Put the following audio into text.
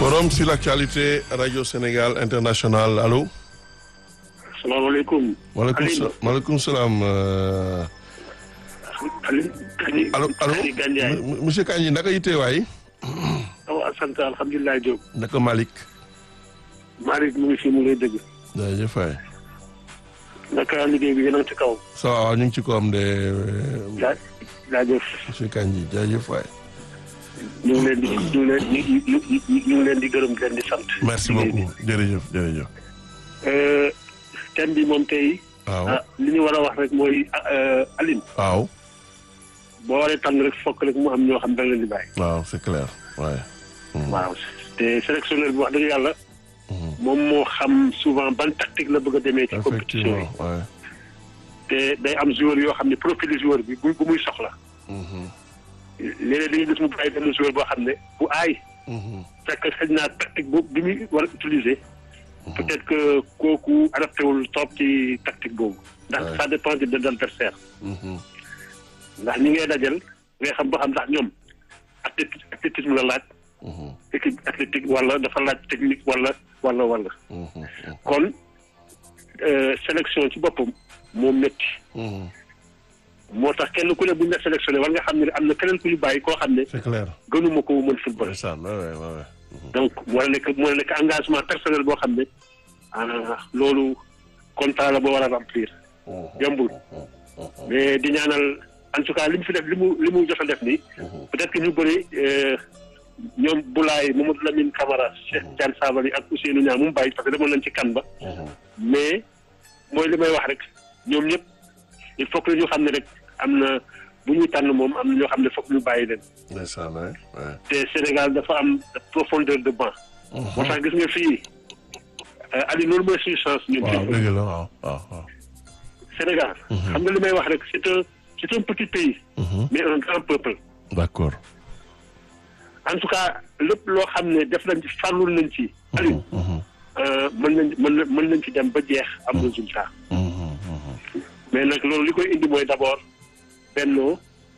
Forum sur l'actualité Radio Sénégal International allo. salaamaaleykum. maaleykum sa maaleykum salaam. Aliou Kandji. allo allo Kandji Gandiaye. monsieur Kandji naka yitte waay. waaw sant alhamdulilah Diop. naka Malick. Malick mu ngi fi mu ngi lay dëgg. jaajëf waay. naka liggéey bi yéen a ngi ci kaw. ça va ñu ngi ci ko am de jaa jaajëf. monsieur Kandji jaajëf waay. ñu ngi leen di ñu ngi leen di ñu ñu ngi leen di gërëm di leen di sant. merci beaucoup jërëjëf jërëjëf. Euh, thème bi moom tey. waaw ah li ñu war a wax rek mooy Aline. waaw boo waree tànn rek fokk rek mu am ñoo xam da nga leen di bàyyi. waaw c'est clair waaye. waaw te sélectionneur bi wax dëgg yàlla. moom moo xam souvent ban tactique la bëgg a demee ci compétition yi. effectivement waaye. te day am joueur yoo xam ne profil joueur bi bu bu muy soxla. léeg-léeg dañuy gis mu bàyyi benn joueur boo xam ne bu aay. fekk xëy naa tactique boobu bi muy war a utiliser. peut-être que kooku adapté wul trop ci tactique boobu. ndax Ouais. ça dépend de l'adversaire ndax ñi ngay dajal ngay xam ba xam ndax ñoom athléti- athlétisme la laaj. équipe athlétique wala dafa laaj technique wala wala wala. kon euh, sélection ci boppam moo métti. moo tax kenn ku ne bu ñu la sélectionné war nga xam ne am na keneen ku ñu bàyyi koo xam ne c'est clair. gënuma ko mën football. ndeysaan waay waay waay. donc moo la nekk moo la nekk engagement personnel boo xam ne ah loolu contrat la boo war a remplir yombul mais di ñaanal en tout cas li mu fi def li mu li mu jot a def nii peut-être que ñu bëri euh, ñoom Boulaye Mamadou Lamine Camara Cheikh Tidiane Sabaly ak Ousseynou Niang mu bàyyi parce que demoon nañ ci kan ba mais mooy li may wax rek ñoom ñëpp il faut que ñu xam ne rek am na bu ñuy tànn moom am na ñoo xam ne foog ñu bàyyi leen ndeysaan waay waay. te Sénégal dafa am profondeur de banc. moo tax gis nga fii Aliou loolu mooy suñu chance ñun. waaw dëgg la waaw waaw waaw. Sénégal. xam nga li may wax rek c'est un c'est un petit pays. mais un grand peuple. d'accord. en tout cas lépp loo xam ne def nañ ci farlul nañ ci. Aliou euh, mën nañ mën na mën nañ ci dem ba jeex am résultat. mais nag loolu li koy indi mooy d'abord bennoo